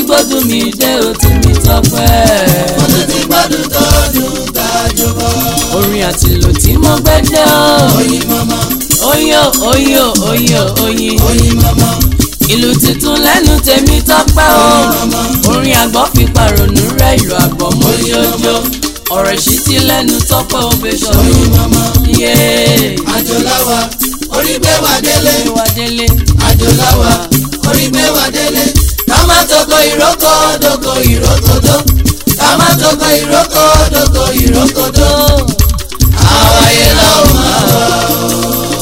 gbódùn mi dé òtún mi tọpẹ́. mo tún ti gbọ́dún tó dùn tájú bọ́. orin àtìlù tí mo gbé dé o. oyin mọ́mọ́ oyin o oyin o oyin o oyin. oyin mọ́mọ́ ìlú tuntun lẹ́nu tèmi tọ́pẹ́ o. orin àgbọ̀ fi pàrònú rẹ̀ ìlú àgbọ̀ mójójó. ọ̀rọ̀ ìṣítí lẹ́nu tọ́pẹ́ o fẹ́ sọ. oyin mọ́mọ́ yéé. àjòláwa orí gbé wa délé wá délé. àjòláwa orí gbé wa délé ká má toko ìrókò doko ìrókòdó ká má toko ìrókò doko ìrókòdó àwáyé làwọn máa wá.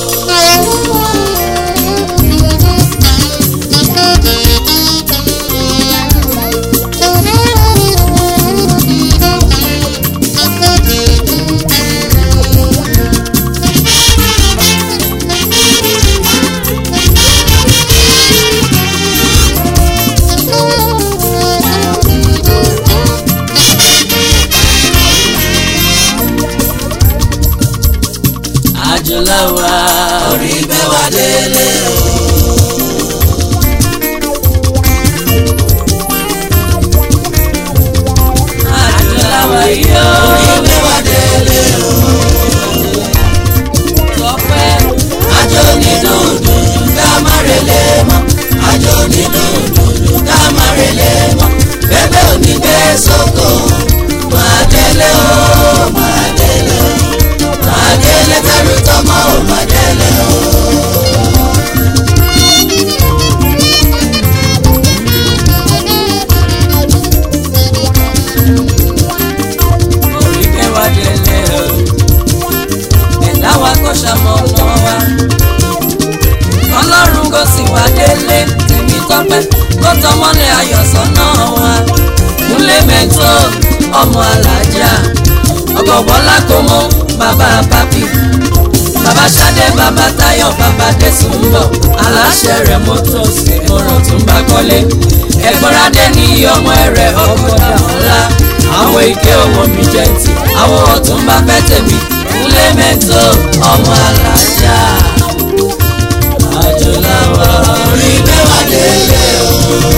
àjọláwa. orí gbé wa délé o. àjọláwa yóò. orí gbé wa délé o. tọ́pẹ́. àjò ní dùndùn ká má relé mọ́ àjò ní dùndùn ká má relé mọ́ bébè ò ní gbé sóko máa délé o máa délé o máa délé tẹrù tọmọ ò máa délé o. orí gbé wa délé o. ẹ̀dá wa kò ṣàmọ̀ ọ̀nà wa. ọlọ́run kò sì wá délé tèmi tọ́pẹ́ kó tọmọ́lẹ̀ ayọ̀ sọ́nà wa. múlẹ̀ mẹ́tò ọmọ alájà ọgọ̀bọ́lá kò mọ bàbá pápí. bàbá ṣadé bàbá táyọ̀ bàbá dẹ́sùn ń bọ̀ aláṣẹ rẹ̀ mọ́tò sí ọ̀rọ̀ tó ń bá kọ́lé. ẹ̀gbọ́nradé ní iye ọmọ rẹ̀ ọkọ̀ dà ọ́lá àwọn ike owó mi jẹ́ ti àwọn ọ̀tún bá fẹ́ tèmi múlẹ̀ mẹ́tò ọmọ alájà àjọláwa orí gbé wa délé o.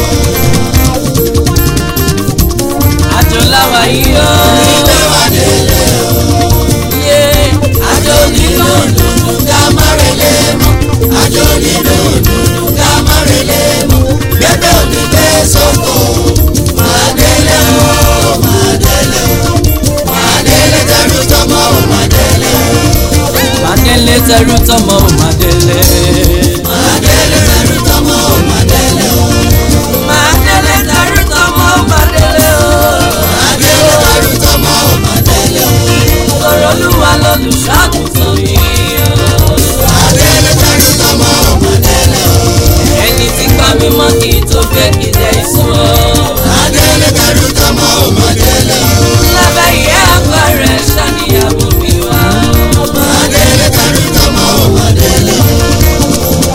àjọláwa yìí ó orí gbé wa délé o. yé àjò ní dùndùn ká má relé mọ́ àjò ní dùndùn ká má relé mọ́ bébè ò ní gbé sóko máa délé o máa délé o máa délé tẹrù tọmọ ò máa délé o màdélé tẹrú tọmọ ò màdélé máa délé tẹrù tọmọ ò máa délé o màdélé tẹrú tọmọ ò màdélé o máa délé tẹrù tọmọ ò máa délé o tọrọ olúwa lọlùṣàgùtàn yìí ó máa délé tẹrù tọmọ ò máa délé o ẹni tí gbá mímọ́ kì í tó fẹ́ kì í jẹ́ ìsún ó. máa délé tẹrù tọmọ ò máa délé o lábẹ́ ìyá àgbà rẹ̀ ṣàníyàwó mi wá. máa délé tẹrù tọmọ ò máa délé o.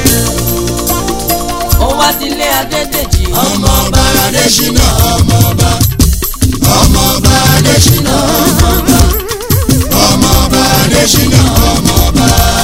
ó wá sílé adédèjì. ọmọọba adésínà ọmọọba ọmọọba adésínà ọmọọba ọmọọba adésínà ọmọọba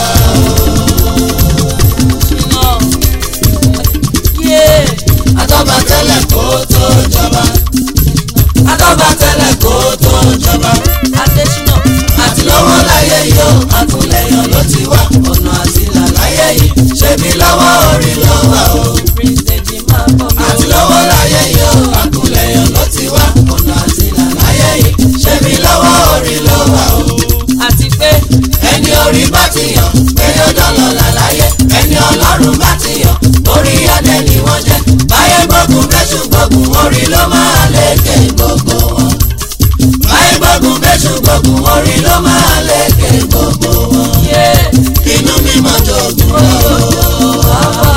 yé atọ́ba tẹ́lẹ̀ kó tó jọba atọ́ba tẹ́lẹ̀ kó tó jọba adésínà àti lọ́wọ́ láyé yìí ó àtúnlẹ̀yàn ló ti wá ọ̀nà àtìlà láyé yìí ṣebí lọ́wọ́ orí ló wà o prince deji máa bọ̀ mí. àti lọ́wọ́ láyé yìí ó àtúnlẹ̀yàn ló ti wá ọ̀nà àtìlà láyé yìí ṣebí lọ́wọ́ orí ló wà o. àti pé ẹni orí bá ti yàn pé ó dọ́lọ̀ làlàyé ẹni ọlọ́run bá ti yàn orí adé ni wọ́n jẹ́ báyé gbógun bẹ́sù gbógun orí ló máa lékè gbogbo wọn. báyé gbógun bẹ́sù gbógun orí ló máa lékè gbogbo wọn. yé inú mi máa jogun lọ. bàbá.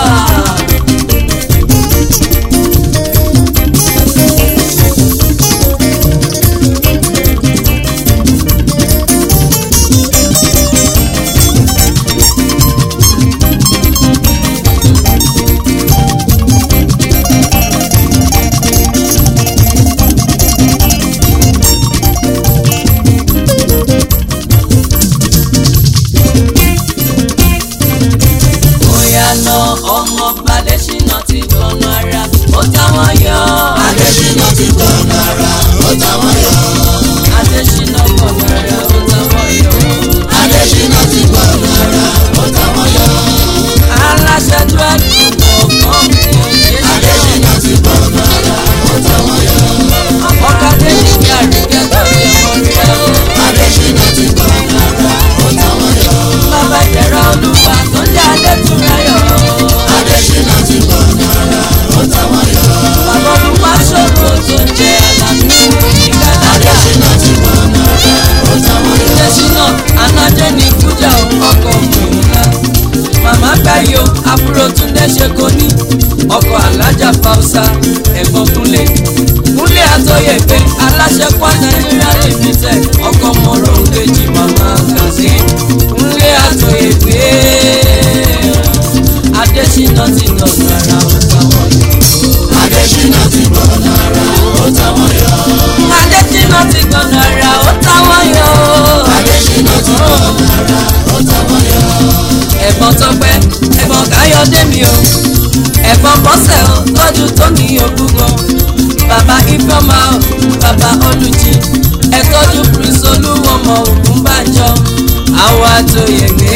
aláṣẹ kwa nàìjíríà limited ọkọ mọ̀rọ̀ kejì màmá kàzí nlé àtòyègbé adésínà ti dọ̀nà ara ọ̀tàwọn yọ. Adésínà ti gbọ̀nà ara ó táwọn yọ. adésínà ti dọ̀nà ara ọ̀tàwọn yọ. Adésínà ti gbọ̀nà ara ó táwọn yọ. ẹ̀gbọ́n tọpẹ́ ẹ̀gbọ́n káyọ̀dé mi o ẹ̀gbọ́n bọ́sẹ̀ o tọ́jú tó ní ògúngàn bàbá ifeoma o bàbá olùjì ẹ tọ́jú prince olúwọmọ ògúnbànjọ àwọn àtòyègbè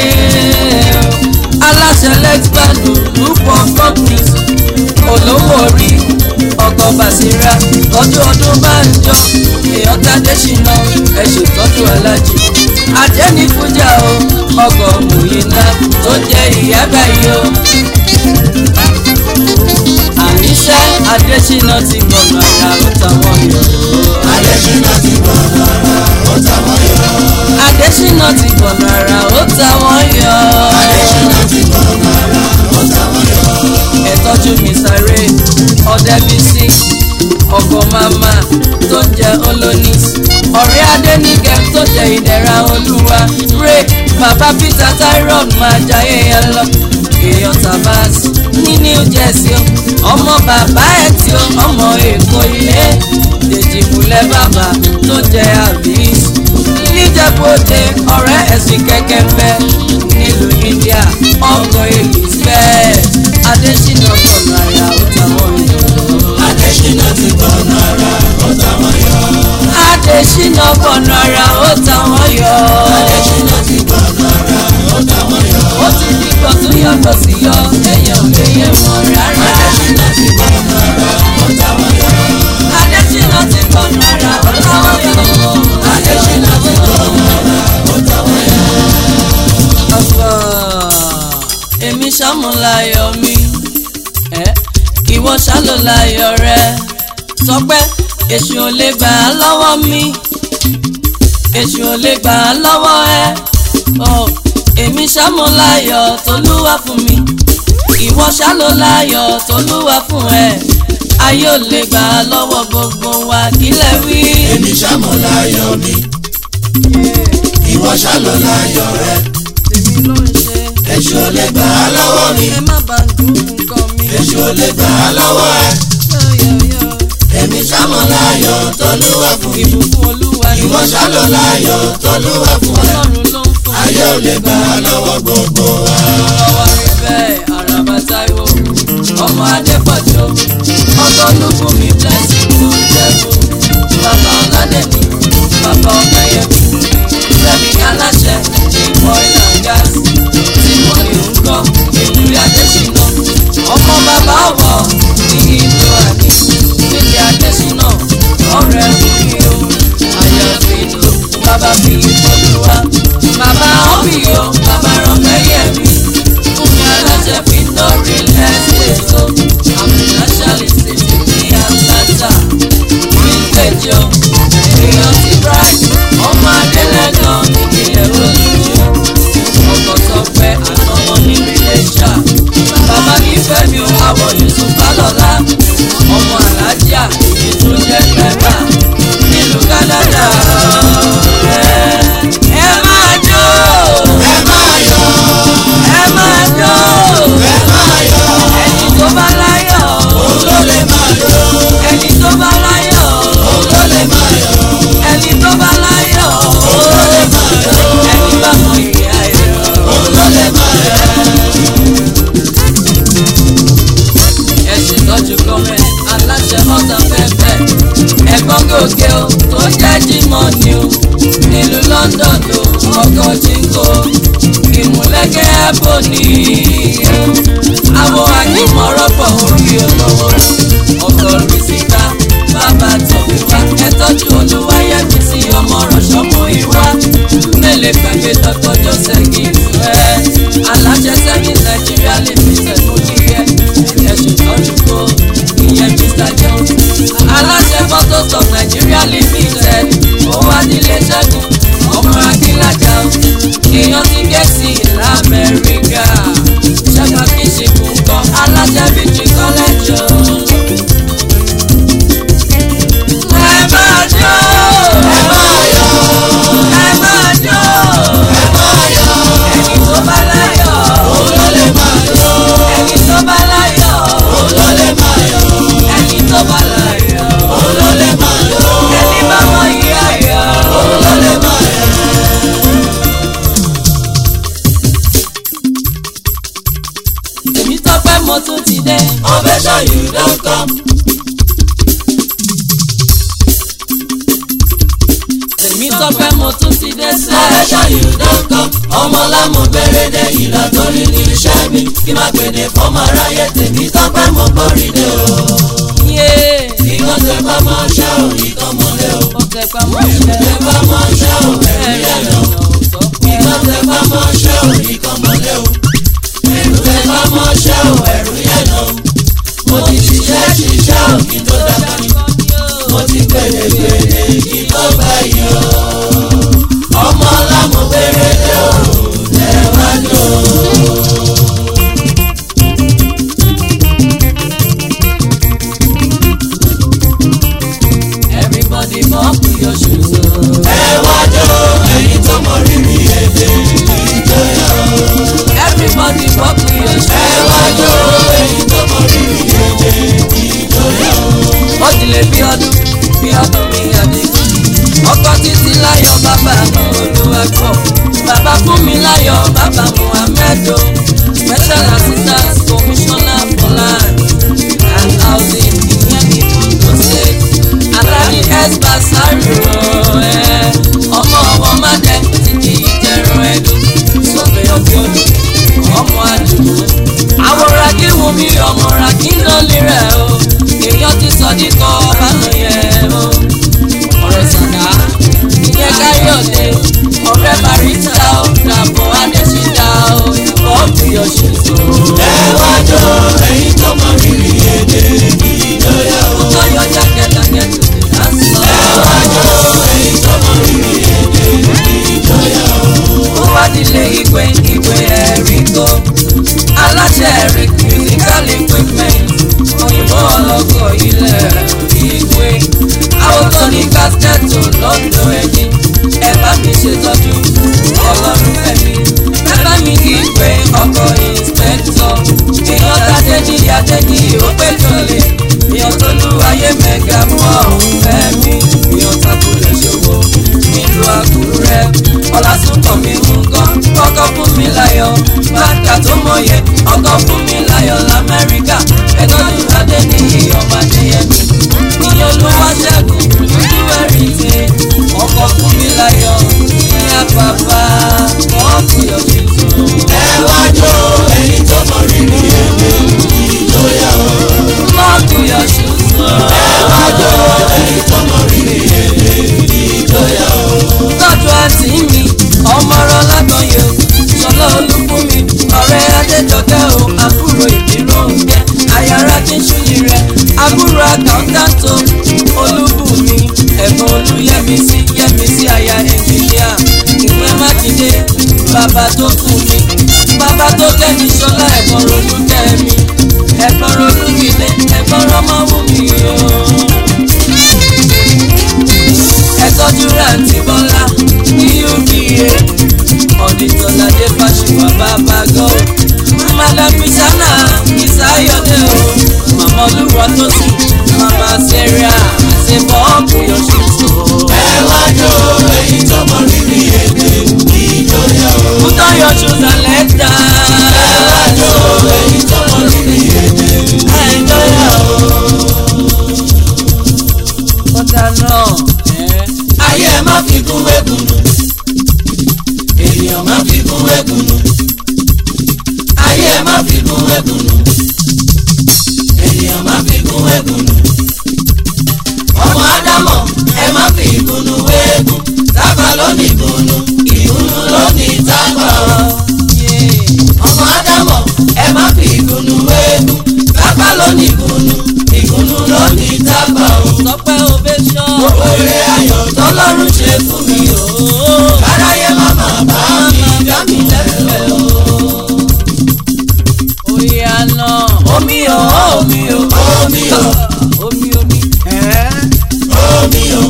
aláṣẹ lexbanu group of companies olówó orí ọkọ̀ bàṣírà tọ́jú ọdún bánjọ èèyàn tàdé ṣìnà ẹ̀ṣù tọ́jú alájì ajẹ́nifújà o ọkọ̀ mùyínà tó jẹ́ ìyábà yìí o. àníṣe adésínà ti gbọ̀nà àrà ó tàwọn yọ. Adésínà ti gbọ̀nà ara ó táwọn yọ. adésínà ti gbọ̀nà àrà ó tàwọn yọ. Adésínà ti gbọ̀nà ara ó táwọn yọ. ẹ tọ́jú mi sáré ọ̀dẹ́bísí ọkọ̀ màmá tó ń jẹ olónis ọ̀rẹ́ adẹ́nìkẹ́ tó jẹ ìdẹ̀ra olúwa ray bàbá peter tyrone máa jayé yẹn lọ èèyàn tabas ní new jersey o ọmọ bàbá ẹ̀ tí ó ọmọ èkó ilé dèjì múlẹ̀ bàbá tó jẹ àbís níjẹ̀bọ̀dé ọ̀rẹ́ ẹ̀sìn kẹ̀kẹ́ fẹ́ nílùú india ọkọ̀ elizabeth adésínà gbọ̀nà àyà ó táwọn yọ. Adésínà ti gbọ̀nà ara ó táwọn yọ. adésínà gbọ̀nà àyà ó táwọn yọ. Adésínà ti gbọ̀nà ara ó táwọn yọ. ó ti di gbọ̀ tó yàtọ̀ sí yọ èèyàn lè yé wọn rárá. Adésínà ti gbọ̀nà ara ó táwọn yọ. adésínà ti gbọ̀nà àyà ó táwọn yọ. Adésínà ti gbọ̀nà ara ó táwọn yọ. ọ̀fọ̀ èmi ṣàmúláyọ̀ mi ẹ́ ìwọ ṣàlùláyọ̀ rẹ sọpẹ́ èṣù ò lè gbà á lọ́wọ́ mi èṣù ò lè gbà á lọ́wọ́ ẹ ọ èmi ṣàmúláyọ̀ tolúwa fún mi ìwọ ṣàlùláyọ̀ tolúwa fún ẹ ayé ò lè gbà á lọ́wọ́ gbogbo wa kílẹ̀ wí. Èmi ṣàmúláyọ̀ mi, ìwọ ṣàlùláyọ̀ rẹ. tèmi ló ń ṣe Èṣù ò lè gbà á lọ́wọ́ mi, ẹ má bàa dùn nǹkan mi. èṣù ò lè gbà á lọ́wọ́ ẹ. yọ̀yọ̀yọ̀. Èmi ṣàmúláyọ̀ tolúwa fún mi, ìbùkún olúwa ni ìwọ ṣàlùláyọ̀ tolúwa fún ẹ. ọlọ́run ló ń fún Ayé ò lè gbà á lọ́wọ́ gbogbo wa. ọwọ́ rí bẹ́ẹ̀ àràbà táíwò ọmọ adépọ̀jọ́ ọkọ̀ ológun mi blessing tó ń jẹ́bù bàbá ọ̀làdẹ̀mí bàbá ọ̀pẹ̀yẹmí rẹ̀mí aláṣẹ ìmọ̀ ìlà gas tí mo lè ń kọ́ ìlú adésínà ọmọ bàbá ọ̀wọ́ ní ìlú àní nílé adésínà ọ̀rẹ́ mi o àyàfi ìlú bàbá mi ìfọ̀lùwà bàbá ọ̀bì o bàbá rọ̀mẹ́yẹmí fún mi aláṣẹ fi lórí lẹ́sẹ̀ tó àmì nationalist ní atlanta vintage o èèyàn ti bright ọmọ adélẹ́gàn ìpínlẹ̀ olúwo ọkọ̀ tọpẹ́ àtọmọ nílùú iléṣà bàbá nífẹ̀ẹ́ mi ò àwọ̀ yusuf alọ́lá ọmọ alájà èyí tó jẹ́ pẹ́pà nílùú canada ẹ máa jó Ẹ máa yọ̀, ẹ máa jó ẹ máa yọ̀, ẹni tó bá láyọ̀ òun ló lè máa yọ̀, ẹni tó bá láyọ̀ òun ló lè máa yọ̀, ẹni tó bá láyọ̀ òun ló lè máa yọ̀, ẹni bá mọ ìyá ẹ̀ òun ló lè máa yọ̀. ẹ ṣètọ́jú gọ́mẹ̀ aláṣẹ ọ̀tá pẹ́pẹ́ ẹ̀gbọ́n gòkè o tó jẹ́ jímọ̀ ni o nílùú London o ọkọ̀ jíǹkò ìmúlẹ́gẹ́ ẹ̀bùn ni àwọn akímọ̀rọ̀pọ̀ orí olówó ọkọ̀ rìsíkà bàbá tọ̀bí wá ẹ tọ́jú olúwayẹmí sí ọmọ rọ̀ṣọ́mú ìwá mélèé gbàgbé dr joseph gífẹ́ aláṣẹ sẹ́yìn nàìjíríà lè fi sẹ́nu kíkẹ́ ẹ̀sùn tọ́jú kó ìyẹn mr jones aláṣẹ photos of nigeria limited owó adílé ṣẹ́gun ọmọ akínlájà èèyàn ti gẹ̀ẹ́sì lamẹ́ríkà ṣẹ́gun akínṣekú ńkọ́ aláṣẹ victory college o. ẹ máa jó Salvation you don come. Ọmọ lámú gbèrèdè ìlà torí ní iṣẹ́ mi. Kí má gbèdè fọmọ aráyé tèmi tọ́pẹ́ mo gbórí dé o. Ìkan tẹ bá máa ṣẹ́ ò ìkan mọ́lẹ̀ o. Tẹ bá máa ṣẹ́ ò ẹ̀rí ẹ̀ lọ. Ìkan tẹ bá máa ṣẹ́ ò ìkan mọ́lẹ̀ o. Ẹ̀rù tẹ bá máa ṣẹ́ ò ẹ̀rù yẹn lọ. Mo ti ṣiṣẹ́ ṣiṣẹ́ ò kí n tó dàgbà ni. Mo ti gbèrè gbèrè kí n tó gbà yìí o. Ọmọ lámú gbèrèdè o. Tẹ̀wájú o. Everybody mop your shoes. oh. Ẹ wájú ẹ̀yin tó mọ rírì èdè ìjọyà o. Everybody mop your shoes. Ẹ wájú ẹ̀yin tó mọ rírì èdè ìjọyà o. ó ti lè bí ọdún bí ọdún mi àdínkù ọkọ títí láyọ̀ bàbá mi olúwàgbọ bàbá fún mi láyọ̀ bàbá muhammed o special assistant commissioner for land and housing ìyẹn ní ondo state aláàjì espa sáríro ẹ ọmọ ọmọ mádẹ ti di ìjẹrun ẹdùn sọfẹ ọbẹ ọdún ọmọ àdùnnú àwòrán kí wù mí ọmọ rà kí n lọ lè rẹ o èèyàn ti sọ ní kọ ọba lọ yẹ o ọ̀rẹ́ sàdá ìyẹn káyọ̀dé ọ̀rẹ́ barista o dàbọ̀ adésídà o bọ́ọ̀bù yọ̀ṣẹ̀ṣọ̀ Ẹ wájú ẹ̀yin tó mọ rírì èdè ìjọyà o. tọ́yọ̀ jákèjádé tó ti dá sọ. Ẹ wájú ẹ̀yin tó mọ rírì èdè ìjọyà o. ó wá nílé ìwé ìwé ẹ̀rí kó aláṣẹ ẹ̀rí musical equipment òyìnbó ọlọ́kọ̀ ilẹ̀ ìwé àwòtọ́ ní kásítẹ́ẹ̀tì lọ́dọ̀ ẹni ẹ bá mi ṣètọ́jú ọlọ́run fẹ́mi ẹ bá mi kí n pé ọkọ̀ ìǹspẹ́kítọ̀ èèyàn tàdé ní adé ní òpè tó lè èèyàn tó lù ayé mẹ́ga mọ́ ọ̀hún fẹ́mi èèyàn takùlẹ̀ ṣòwò nílùú àkúrẹ́ ọlásùnkàn mi ń kọ́ kọ́kọ́ fún mi láyọ̀ bàtà tó mọ̀yẹ ọkọ̀ fún mi láyọ̀ lamẹ́ríkà ẹ̀tọ́jú adé ní ìyọ̀mọ̀ adéyẹmí ìyẹn olúwa ṣẹ́gun ojú ẹ̀rí ṣe ọkọ̀ fún mi láyọ̀ ní àpapà wọ́n fi ọ̀ṣun sùn. Ẹ wájú ẹ̀yin tó mọ rírì èdè ìjọyà o. wọ́n fi ọ̀ṣun sùn. Ẹ wájú ẹ̀yin tó mọ rírì èdè ìjọyà o. tọ́jú àǹtí mi ọmọ ọ̀rọ̀ lágbọ̀nyẹ o ṣọlá olúfúnmi ọ̀rẹ́ adéjọkẹ́ o àbúrò ìbírò oúnjẹ àyàrá kíṣúlì rẹ àbúrò àkàńtàntò olúbùnmi ẹ̀gbọ́n olúyẹmísí yẹmísí àyà ẹnjìníà ìwé mákindé bàbá tó kù mi bàbá tó kẹ́mi ṣọlá ẹ̀gbọ́n rolúkẹ́mi ẹ̀gbọ́n rolúmídé ẹ̀gbọ́n rọmọwùmí o ẹtọ́jú rántí bọ́lá ní uba ọ̀dìtọ́ládé fàṣùwà bàbá gọ́ madam pisana ìsáyọ̀dé o màmá olúwa tó sì màmá sarah àti bọ́ọ̀bù yọ̀ṣùṣù. Ẹ wájú ẹ̀yin tó mọ rírì èdè ìjọyà o. Put on your shoes and let's dance. Ẹ wájú ẹ̀yin tó mọ rírì èdè ìjọyà o. Kọ́tà náà. Ayé ẹ má fi kún wégunu. Ènìyàn má fi kún wégunu. Ayé ẹ má fi kún wégunu. Ènìyàn má fi kún wégunu. Ọmọ Ádámọ̀ ẹ má fi ìgúnnu wégún. Tábà ló ní ìgúnnu, ìgúnnu ló ní tábà o. Ọmọ Ádámọ̀ ẹ má fi ìgúnnu wégún. Tábà ló ní ìgúnnu, ìgúnnu ló ní tábà o. Sọpẹ́ ovation. Gbogbo ire ayọ̀ tọ́lọ́run ṣe fún mi o. Aráyé má máa bá mi dá mi lẹ́fẹ̀ẹ́ o. Oyè àná. Omi o, omi o. Omi o, Omi omi. omi o,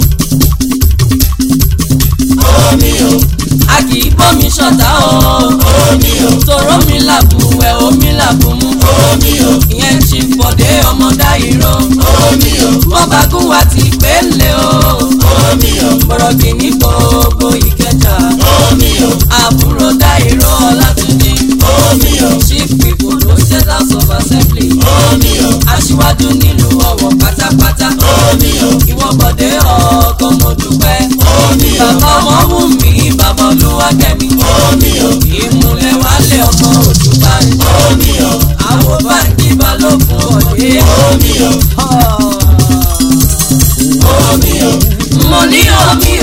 omi o, A kì í bómi ṣọ̀tá o. omi o, Tòró mi làbùwẹ̀, omi làbùmú. omi o, Ìyẹn ti fọ̀dé ọmọ dáìró. omi o, Wọ́n bá gún wa ti pélé o. omi o, Bọ̀rọ̀kì ní gbogbo ìkẹjà. omi o, Àbúrò dáìró Ọlátúnjí. omi o, Chief Ìgbòho State House of Assembly. omi o, Aṣíwájú nílùú Ọ̀wọ̀ pátápátá. omi o, Ìwọ bọ̀dé ọkọ̀ mo dúpẹ́. omi o, Bàbá ọmọ wù mí, bàbá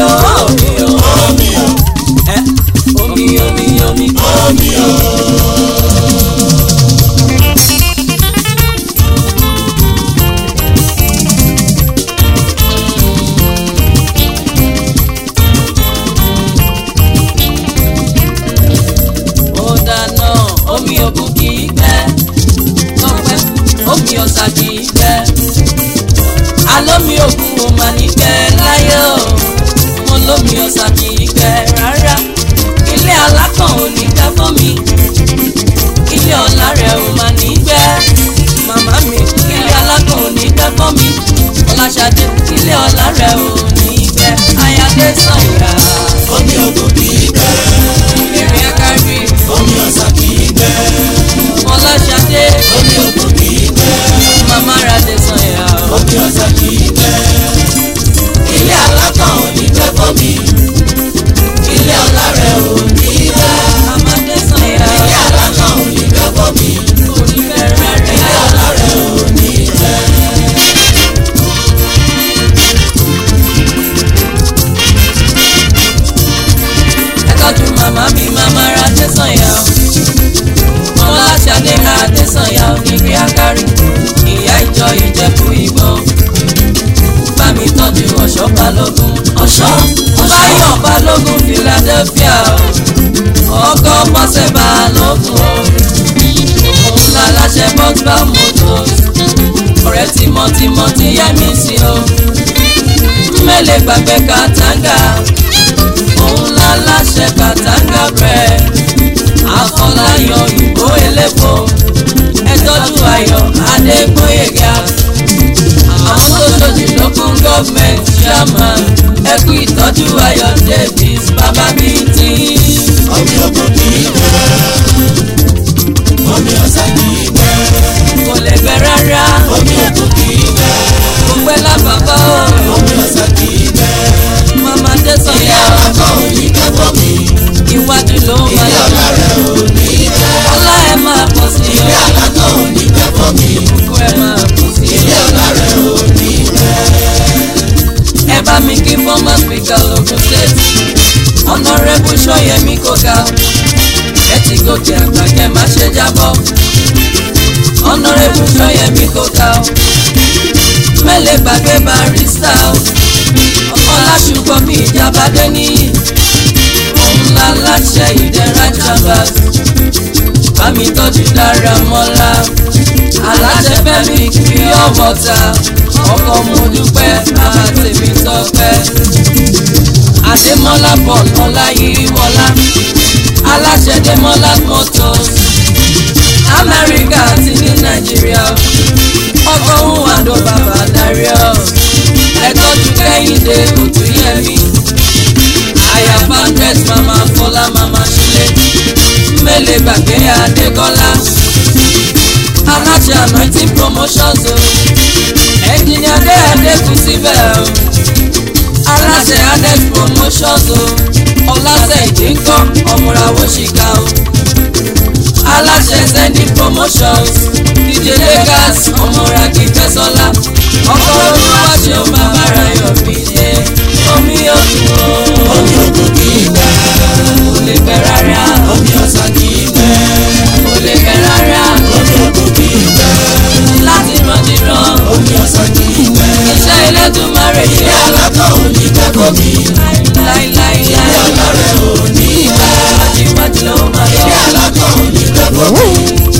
omi o omi o ẹ omi omi omi. omi o. ó dáná omi òkun kì í gbẹ tọpẹ́ omi ọ̀sà kì í gbẹ alómi òkun ò mà ní gbẹ láyé o mo lómi ọ̀sà kì í gbẹ rárá ilé alákàn ò ní gbẹ fún mi ilé ọ̀la rẹ̀ ò mà ní gbẹ màmá mi ilé alákàn ò ní gbẹ fún mi ọláṣadé ilé ọ̀la rẹ̀ ò ní gbẹ ayáde sọ̀yà omi ògùn kì í gbẹ ìrìn akárí omi ọ̀sà kì í gbẹ ọláṣadé omi ògùn kì í gbẹ màmá radé sọ̀yà o. omi ọ̀sà kì í gbẹ. ilé alákàn ò ní gbẹ fún mi ilé ọ̀la rẹ̀ ò ní gbẹ. màmá dé sọ̀yà ilé alákàn ò ní gbẹ fún mi oníbẹ̀rẹ̀ ilé rẹ̀ ọ̀la rẹ̀ ò ní gbẹ. ẹ tọ́jú màmá mi màmá radé sọ̀yà o. ọláṣadé radé sọ̀yà o níbi akárí ìyá ìjọ ìjẹ̀bú ìbọn bá mi tọ́jú ọ̀ṣọ́ balógun ọ̀ṣọ́ báyọ̀ balógun philadelphia o ọkọ̀ bọ́sẹ̀ balógun o òun láláṣẹ bọ́gbà motors ọ̀rẹ́ tímọ́tímọ́ ti yẹ mí sí o mẹ́lẹ̀ gbàgbé kàtàǹgà òun láláṣẹ kàtàǹgà brẹ̀ àfọláyàn ìbò elépo ẹ tọ́jú ayọ̀ adégbóyèga àwọn tó ṣojú lókun gọ́ọ̀mẹ̀ntì chairman ẹ kú ìtọ́jú ayọ̀ davis bàbá bíi tí. omi ògùn kì í gbẹ omi ọ̀sà kì í gbẹ kò lè gbẹ rárá omi ògùn kì í gbẹ kò pẹ́ lábàbá o omi ọ̀sà kì í gbẹ màmá dé ilé sọ̀yà alákàn ò ní gbẹ fún mi iwájú ló ilé máa ọ̀la rẹ̀ ò ní gbẹ. ọlá ẹ máa pọ̀ sí ilé o alákàn ò ní gbẹ fún mi kó ẹ máa pọ̀ sí ilé ọ̀la rẹ̀ ò ní gbẹ. ẹ bá mi kí former speaker logun state honourable sọyẹmí kóga ẹ ti gòkè àgbà kẹ má ṣe jábọ́ honourable sọyẹmí kóga o mẹ́lẹ̀ gbàgbé barista o ọlásùgbọ́n mi ìjábádé níyì òun la láṣẹ ìdẹ́ra chambers bámi tọ́jú dára mọ́lá aláṣẹ fẹ́mi pure water ọkọ̀ mo dúpẹ́ bàbá tèmi tọ́pẹ́ adémọ́lá paul ọláyíwọlá aláṣẹ démọ́lá motors amẹ́ríkà àti ní nàìjíríà ọkọ̀ òun àdó bàbá darius ẹ tọ́jú kẹ́hìndé òtúnyẹmí àyà founders mama fọlá mama sílẹ̀ mẹ́lẹ̀ gbàgbé adékọ́lá aláṣẹ anointing promotions o ẹnjìnìá dé adékun síbẹ̀ o aláṣẹ adex promotions o ọlásẹ ìdínkọ́ ọmọràwọ̀ ṣìkà o aláṣẹ sending promotions dj lagos ọmọràkì fẹsọlá ọkọ olúwa ṣeun bàbá rayọ mi dé omi òkun o omi ògùn kì í gbẹ kò lè pẹ́ rárá omi ọ̀sà kì í gbẹ kò lè pẹ́ rárá omi ògùn kì í gbẹ láti randíran omi ọ̀sà kì í gbẹ. iṣẹ́ Elédùmarè ṣe ilé alákàn ò ní gbẹ fún mi ilé láíláíláí ọ̀la rẹ̀ ò ní gbẹ. iwájú ló máa ilé lọ. alákàn ò ní gbẹ fún mi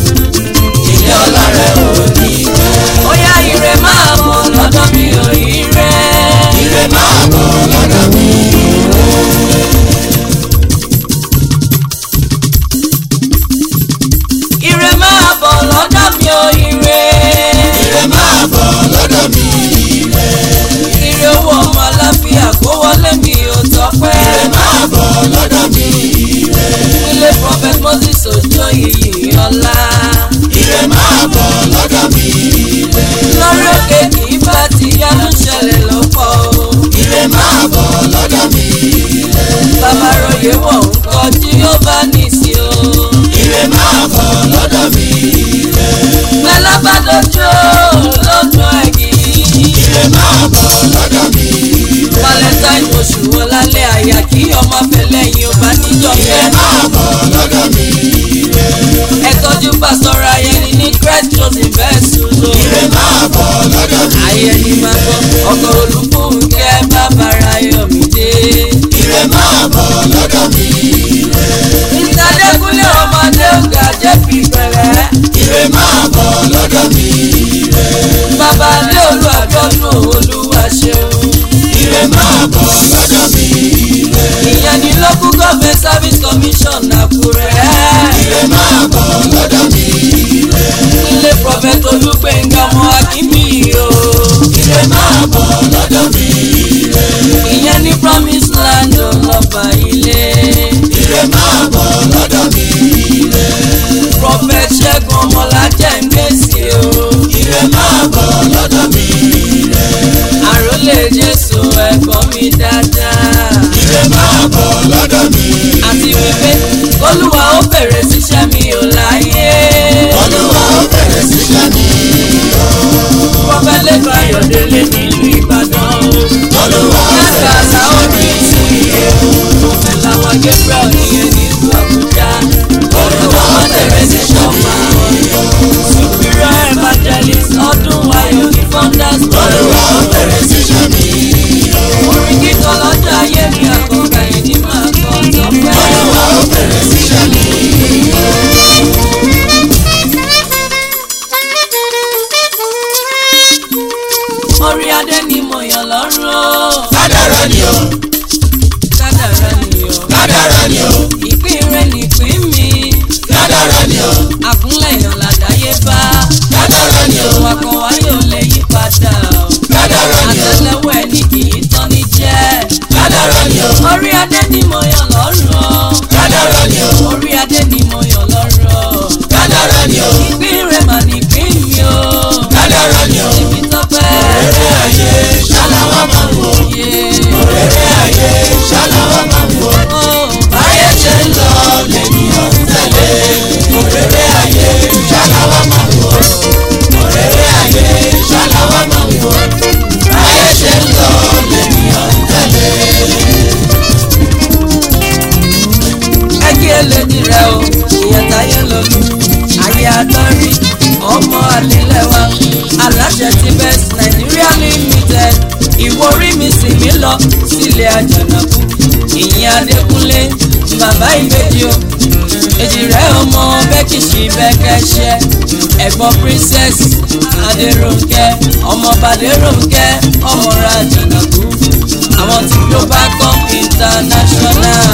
ilé ọ̀la rẹ̀ ò ní gbẹ. ó yá ire máa bọ̀ lọ́dọ̀ mi ò ire. ire máa bọ̀ lọ́dọ̀ mi. ire máa bọ̀ lọ́dọ̀ mi ò ire. ire máa bọ̀ lọ́dọ̀ mi. ire ire owó ọmọ aláfíà kó wọlé mi ò ọkọ̀ olùkúnkẹ́ bàbára yọ̀mídé. ire máa bọ̀ lọ́dọ̀ mi ire. ìtàdékúnlé ọmọdé ọ̀gá jẹ́ fi pẹ̀lẹ́. ire máa bọ̀ lọ́dọ̀ mi ire. bàbá lé olú àjọ̀dún olúwa ṣeun. ire máa bọ̀ lọ́dọ̀ mi ire. ìyẹn ní local government service commission àkúrẹ́. ire máa bọ̀ lọ́dọ̀ mi ire. ilé prophet olúgbẹ̀ngà ọmọ akínbí o. ire máa bọ̀ lọ́dọ̀ mi ire. ìyẹn ní promise land ọlọ́ba ilé. ire máa bọ̀ lọ́dọ̀ mi ire. prophet ṣẹ́gun ọmọlájẹ́ ń gbèsè o. ire máa bọ̀ lọ́dọ̀ mi ire. àròlé jésù ẹ̀kọ́ mi dáadáa. ire máa bọ̀ lọ́dọ̀ mi ire. àti wípé olúwa ó bẹ̀rẹ̀ síṣẹ́ mi ò láyé. olúwa ó bẹ̀rẹ̀ síṣẹ́ mi o. prophet lẹ́kọ̀ọ́ ayọ̀délé nílùú ìbàdàn o. olúwa ó yàtọ̀ bẹ̀rẹ̀ àṣà ó síṣẹ́ ní mi ìsìn o. prophet làwọn gabriel nìyẹn nílùú àbújá. olúwa ó bẹ̀rẹ̀ síṣẹ́ mi o. superior evangelist ọdún ayọ̀ ní founders olúwa ó bẹ̀rẹ̀ síṣẹ́ mi o. orin kíkọ lọ́jọ́ ayé mi àkọ́kọ́ yìí ni máa kọ́ tọ́pẹ́. olúwa ó bẹ̀rẹ̀ síṣẹ́ mi o. orí adé ni mo yàn lọ́rùn o. kádàrá ni o kádàrá ni o. kádàrá ni o ìpín rẹ̀ nìpín mi. kádàrá ni o àkúnlẹ̀ yàn làdáyé bá. kádàrá ni o ìwà kan wá yóò lè yí padà o. kádàrá ni o àtẹ́lẹwọ́ ẹni kì í tán ní jẹ́. kádàrá ni o orí adé ni mo yàn lọ́rùn o. kádàrá ni o orí adé ni mo yàn lọ́rùn o. kádàrá ni o ìpín rẹ̀ mà nìpín mi o. kádàrá ni o èmi tọ́pẹ́. òrèrè ayé ṣáláwá máa ń wò yé. òrèrè ayé ṣáláwá máa ń wò ó báyé ṣe ń lọ lènìyàn ń tẹ̀lé òrèrè ayé ṣáláwá máa ń wò òrèrè ayé ṣáláwá máa ń wò báyé ṣe ń lọ lènìyàn ń tẹ̀lé. ẹ kí eléjì rẹ o ìyẹn táyé lọlú ayé àtọ́rí ọmọ àlélẹ́wà aláṣẹ ti best Nigeria limited ìwọ orí mi sì mí lọ sílé àjànàkú ìyẹn adékúnlé bàbá ìbejì o èjì rẹ ọmọ bẹ́kìṣì bẹ́kẹ́ṣẹ́ ẹ̀gbọ́n princess adéròǹkẹ́ ọmọ bàdéròǹkẹ́ ọmọ ra àjànàkú àwọn tí globacom international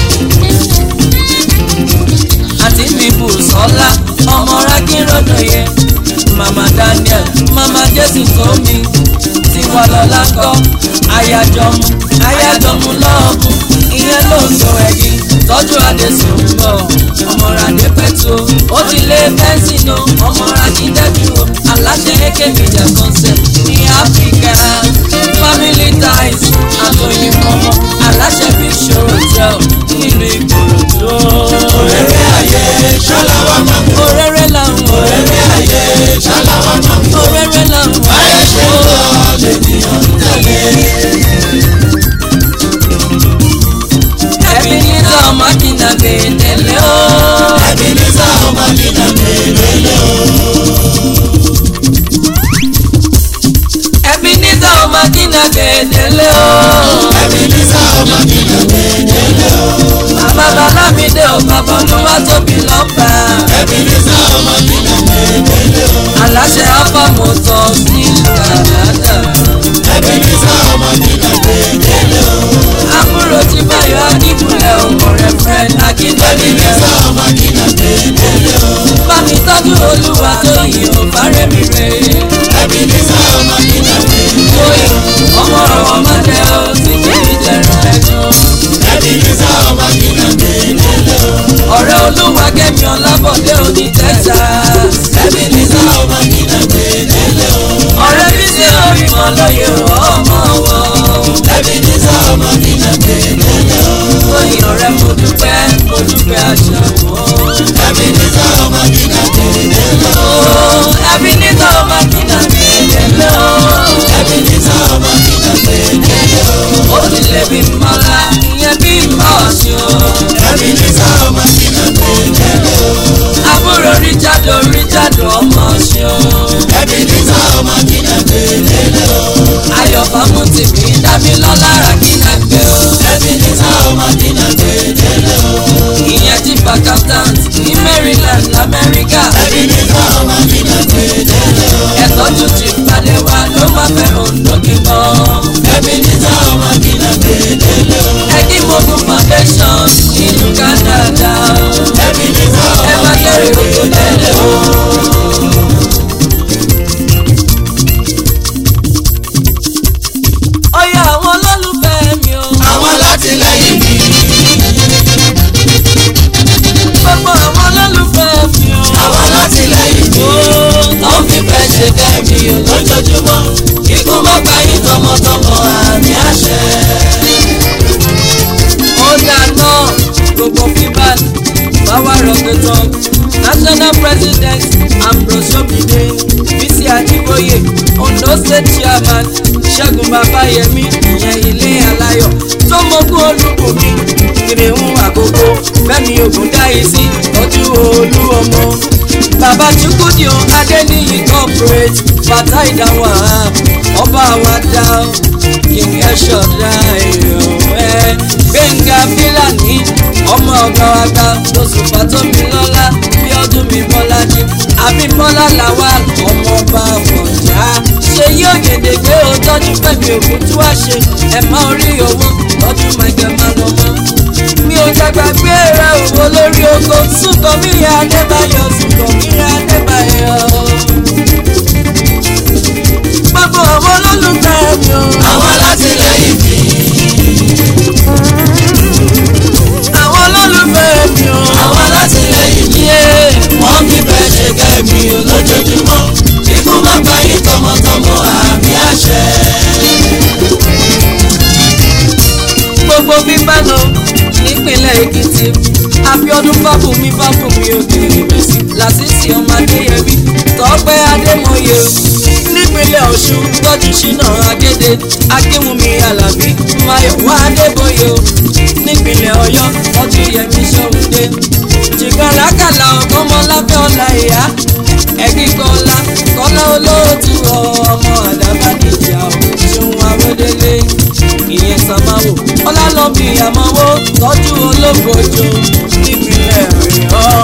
àti bíbù sọ́lá ọmọ rákìrọ̀dọ̀yẹ mama daniel mama jésù tómi tiwa lọ́la kọ́ ayájọmú ayájọmú lọ́ọ̀kú ìyẹn ló ń lo ẹ̀yìn tọ́jú adésùn ń bọ̀ ọmọradé pẹ̀tù ó ti lé bẹ́ńsìnù ọmọradídẹ́bí o aláṣẹ eke media concept ní áfíríkà family ties àtòyìnbọmọ aláṣẹ big show hotel nílùú ìkòròdú. òrèrè ayé ṣáláwá máa ń wò òrèrè làwọn òrèrè ayé ṣáláwá máa ń wò òrèrè làwọn. báyé ṣe ń lọ lènìyàn ń tẹ̀lé. ẹbí nígbà ọmọ kìnnà gbèdélé o. ẹbí ní sáà ọmọ nínà gbèdélé o. ẹbí nígbà ọmọ kìnnà gbèdélé o. ẹbí ní sáà ọmọ nínà gbèdélé o. bàbá bàlámídé ò bàbá olúwa tóbi lọ́ba. ẹbí ní sáà ọmọ nínà gbèdélé o. aláṣẹ alpha motors ní Canada. ẹbí ní sáà ọmọ nínà gbèdélé o. àbúrò tí báyọ̀ akíkúnlẹ̀ ọmọ rẹ̀ fred ẹbí ní akíndélé. sáà ọmọ nínà gbèdélé o. bámi tọ́jú olúwa tó yìn ò fárẹ́ mi rè é. ẹbí ní sáà ọmọ nínà gbèdélé o. Oyin ọmọ ọ̀rọ̀ mọ́tẹ́ ó ti kí ìjẹ̀rùn ẹ̀gbọ́n. ẹbí ní sáà ọmọ nínà gbèdélé o. ọ̀rẹ́ olúwa kẹ́mi ọlábọ̀dé òní tẹ́tà. ẹbí ní sáà ọmọ nínà gbèdélé o. ọ̀rẹ́ bí sí orí wọn lóye ọmọ wọn. ẹbí ní sáà ọmọ nínà gbèdélé o. Oyin ọ̀rẹ́ mo dúpẹ́ mo dúpẹ́ àṣà wọn. ẹbí ní sáà ọmọ nínà gbèdélé o. ẹbí nígbà ọmọ kìnnà mi lélẹ́ o. ẹbí ní sáà ọmọ nínà gbèdélé o. ó ti lè bí mọ́lá ìyẹn bí mọ́ ọ̀ṣun. ẹbí ní sáà ọmọ nínà gbèdélé o. àbúrò Richard Richard ọmọ ọ̀ṣun. ẹbí ní sáà ọmọ nínà gbèdélé o. mú tìmí dábí lọ́la ra kí n gbé o. ẹbí ní sáwọn màdínà gbẹdẹlẹ o. ìyẹn ti accountant ní Maryland lamẹ́ríkà. ẹbí ní sáwọn màdínà gbẹdẹlẹ o. ẹ̀tọ́jú ti pàdé wa ló máa fẹ́ òǹdó kíkan. ẹbí ní sáwọn màdínà gbẹdẹlẹ o. ẹ̀kí mogun foundation ìlú Canada. ẹbí ní sáwọn ẹ má kẹ́rì gbogbo tẹ́lẹ̀ o. ọyọ àwọn olólùfẹ́ mi o. àwọn látìlẹ́yìn mi. gbogbo àwọn olólùfẹ́ mi o. àwọn látìlẹ́yìn mi. tó ń fi fẹ́ ṣe kẹ́mi o lójoojúmọ́. ikú má pa yín tọmọtọmọ àmì àṣẹ. ó dáná gbogbo fíbàn báwa rọ̀gbẹ̀tàn national president ambrose omide bisi adiboye ondo state chairman ṣẹ́gun babayẹmi ìyẹn ilé aláyọ̀ tó mọ́kún olúbùnmi kìrìhún àkókò fẹ́mi ògúndáyìísí tọ́jú olú ọmọ bàbá chukwudi o adéníyì corporate fata ìdáwà ọba àwọn adá king ẹ̀ṣọ́dá èèyàn ẹ̀ gbẹ̀ngà fílàní ọmọ ọ̀gá àgbà lóṣù fàtómi lọ́lá bí ọdún mi bọ́lá ní àbíbọ́lá làwà ọmọ ọba àfọ̀njá ṣe yóò gèdè gbé o tọ́jú fẹ́mi ògùn tí wàá ṣe ẹ̀ má orí owó tọ́jú mẹ́gẹ́ má lọ mọ́ mi ò dàgbà gbé ra òwò lórí oko sùkọ́ mi yá adébáyọ̀ sùkọ́ mi yá adébáyọ̀ gbogbo àwọn olólùfẹ́ mi o. àwọn látìlẹ́yìn mi. àwọn olólùfẹ́ mi o. àwọn látìlẹ́yìn mi. yé wọ́n fi fẹ́ ṣe kẹ́mi o lójoojúmọ́. ikú má pa yín tọmọtọmọ àmì àṣẹ. gbogbo bíbánu nípínlẹ̀ èkìtì abiodun fábùmí fábùmí òkèèrè mẹ́sì lásìsì ọmọ adéyẹmí tọ́pẹ́ adémọye nípínlẹ̀ ọ̀ṣun tọ́jú ṣínà agédé akínwùmí alábí mayọ̀wá adébóyè nípínlẹ̀ ọ̀yọ́ tọ́jú yẹmí sọ́wọ́dé jìgàràkàlà ọ̀gọ́mọláfẹ́ ọ̀la ìyá ẹ̀gbígbọ́lá kọ́lá olóòtú ọmọ àdàbàdìjà ṣòun àwọdélé ìyẹn sàmáwò ọlálọ́bì àmọ́wó tọ́jú ológbòjò nípínlẹ̀ ọ̀yọ́.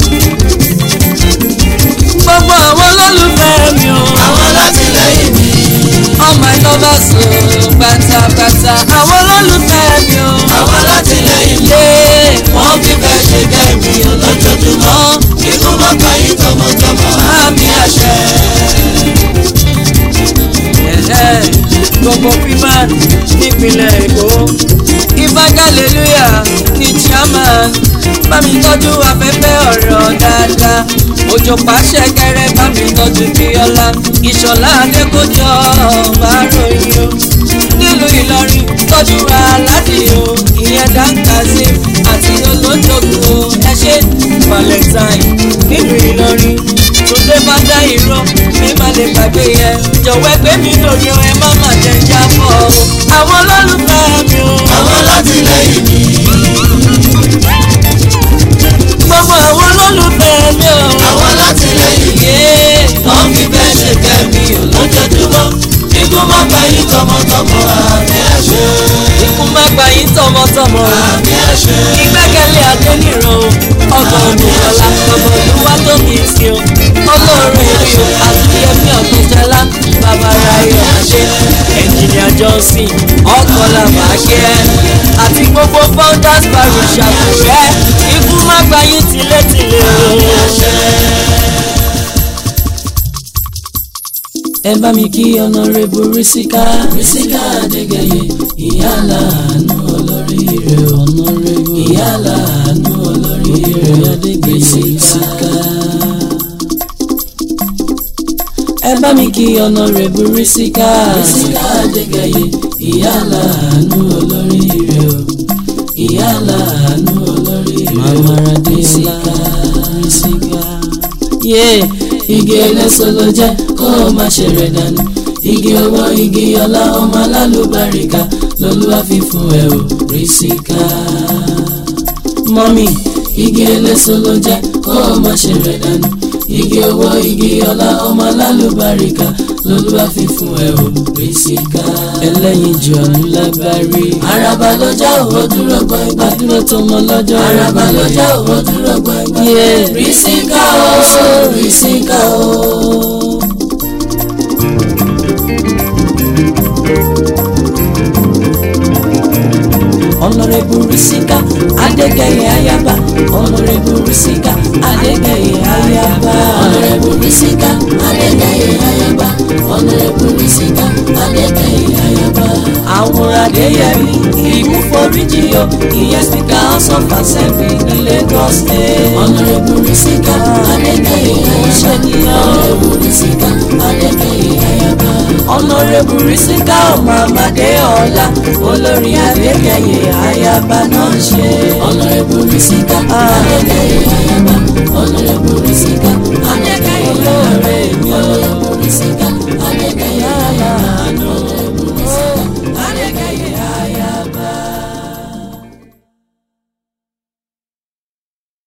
gbogbo àwọn olólùfẹ́ mi o àwọn látìlẹ́yìn mi. all my lovers o pátápátá àwọn olólùfẹ́ mi o. àwọn látìlẹ́yìn mi. yé wọ́n fi fẹ́ ṣe kẹ́mi o lójoojúmọ́. ikú má pa yín tọmọtọmọ àmì àṣẹ. ẹ̀hẹ́, gbogbo fíman nípínlẹ̀ èkó ìbágàlélúyà ní chairman bámi tọ́jú afẹ́fẹ́ ọ̀rọ̀ dáadáa òjò pàṣẹ kẹrẹ bámi tọ́jú bíọ́lá ìṣọ̀lá adékòjọ́ báròyìn o nílùú ìlọrin tọ́jú aládìo ìyẹn dáńkàsí àti olójoogun o ẹ ṣe valentine nílùú ìlọrin túndé bá dá irọ́ mi má lè gbàgbé yẹn jọ̀wọ́ ẹgbẹ́ mi lórí ẹ má má jẹ jábọ̀ o àwọn olólùfẹ́ mi o àwọn látìlẹ́yìn mi. gbogbo àwọn olólùfẹ́ mi o àwọn látìlẹ́yìn mi. yé wọ́n fi fẹ́ ṣe kẹ́mi o lójoojúmọ́. ikú má pa yín tọmọtọmọ àmì àṣẹ. ikú má gbà yín tọmọtọmọ àmì àṣẹ. ìgbẹ́kẹ̀lé adéníran o ọgbọ̀n olùkọ́lá bàbá olúwa tó kì í sí o ọlọ́run èmi o àti ẹ̀mí ọ̀gbẹ́jọ́lá bàbá ráyọ̀ àṣẹ ẹ̀jìnlẹ̀ johnson ọkọlá màákẹ́ àti gbogbo founders parish àkùrẹ́ ikú má gbà yín tìlétìlé o. ẹ bá mi kí ọ̀nàrẹ́bù rísíkà rísíkà adégẹyẹ ìyá làánú olóríire ọ̀nàrẹ́bù ìyá làánú olóríire adégẹyẹ rísíkà. ẹ bá mi kí ọ̀nàrẹ́bù rísíkà rísíkà adégẹyẹ ìyá làánú olóríire o ìyá làánú olóríire màmá rísíkà rísíkà. Yeah igi eléso ló jẹ́ kó o má ṣe rẹ̀ dànù igi owó igi ọlá ọmọ alálùbáríkà lolúwa fi fún ẹ ò rísíkà. mọ́mì igi eléso ló jẹ́ kó o má ṣe rẹ̀ dànù igi owó igi ọlá ọmọ alálùbáríkà lolúwa fi fún ẹ o Rísíkà. ẹlẹ́yin jù ọ̀nù lágbárí. àràbà lọ́jà òwò dúró gbọ̀ngbà. àdúró tó mọ lọ́jọ́. àràbà lọ́jà òwò dúró gbọ̀ngbà. Rísíkà o Rísíkà o. ọ̀nàrẹ́bù Rísíkà Adégẹyẹ Ayaba ọ̀nàrẹ́bù Rísíkà Adégẹyẹ Ayaba ọ̀nàrẹ́bù Rísíkà Adégẹyẹ Ayaba ọ̀nàrẹ́bù Rísíkà Adégẹyẹ Ayaba. àwọn Adéyẹmí ìmúforíjì o ìyẹn Speaker House of Assembly ní Lagos State. ọ̀nàrẹ́bù Rísíkà Adégẹyẹ Ayaba ọ̀nàrẹ́bù Rísíkà Adégẹyẹ Ayaba. ọ̀nàrẹ́bù Rísíkà ọmọ Amadé Ọlá olórí Adégẹyẹ Ayaba náà ṣe. ọ̀nàrẹ́bù Rísíkà